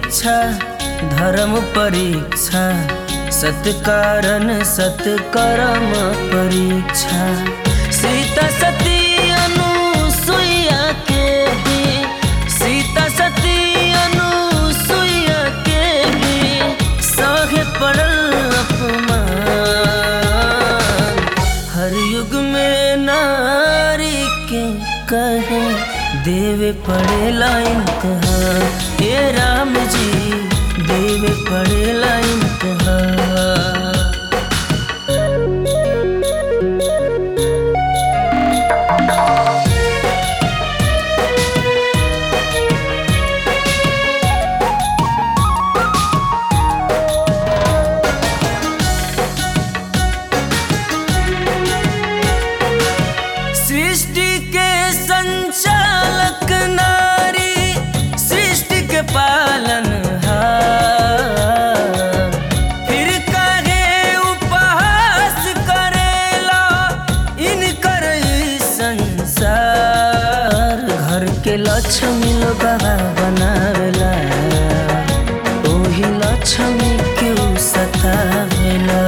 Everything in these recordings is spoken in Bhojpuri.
इच्छा धर्म परीक्षा सत्कारण सत्कर्म परीक्षा सीता सती अनुसुईया के भी सीता सती अनुसुईया के भी सहे पड़ल अपमान हर युग में नारी के कहे देवे पड़ेला इम्तहान हे राम जी देवे पड़ेला इम्तहान सृष्टि के संचालक नारी सृष्टि के पालन फिर काहे उपहास करेला इनकर ई संसार घर के लक्ष्मी लोग बनावेला ओही लक्ष्मी के उ सतावेला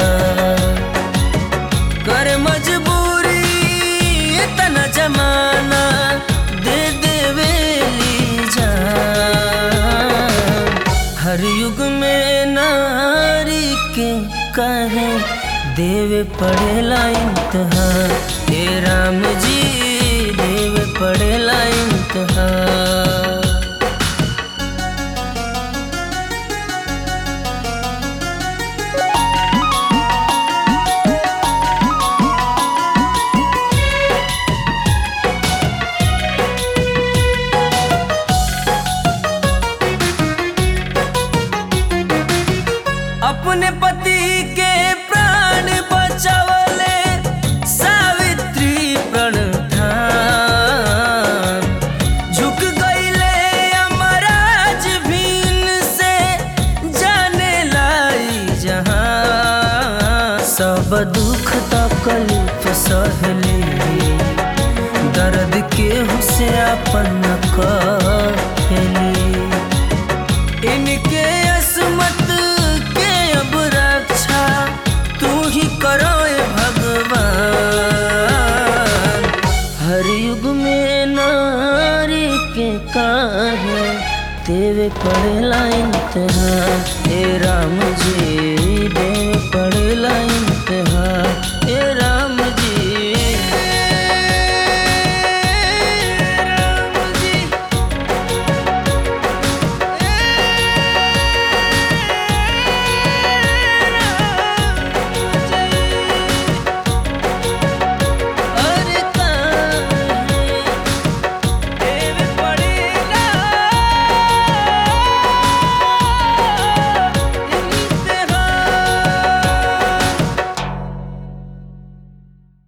कर मजबूरी इतना जमाना दे देवेली जान हर युग में नारी के कहे देवे पड़ेला इम्तहान हे राम जी देवे पड़ेला इम्तहान अपने पति के प्राण बचावले सावित्री प्रण ठान झुक गईले अमराज भीन से जाने लाई जहां सब दुख तकलीफ सहली दर्द के हुसे अपन कहली इनके असमत के अब रक्षा तू ही करो ए भगवान हर युग में नारी के काहे तेरे पड़ेला इम्तहान हे